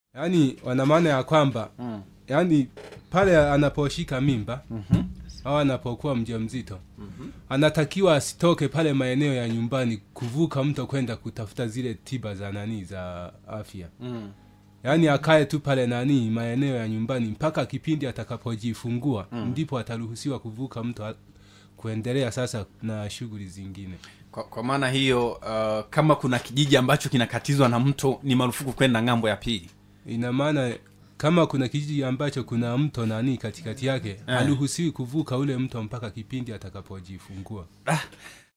yaani wana maana ya kwamba Mm. yaani pale anaposhika mimba Mhm. au anapokuwa mjamzito anatakiwa asitoke pale maeneo ya nyumbani kuvuka mto kwenda kutafuta zile tiba za nani za afya Mm. yaani akae tu pale nani maeneo ya nyumbani mpaka kipindi atakapojifungua ndipo ataruhusiwa kuvuka mto a- kuendelea sasa na shughuli zingine Kwa, kwa maana hiyo uh, kama kuna kijiji ambacho kinakatizwa na mto ni marufuku kwenda ng'ambo ya pili. ina maana kama kuna kijiji ambacho kuna mto nani katikati yake haruhusiwi kuvuka ule mto mpaka kipindi atakapojifungua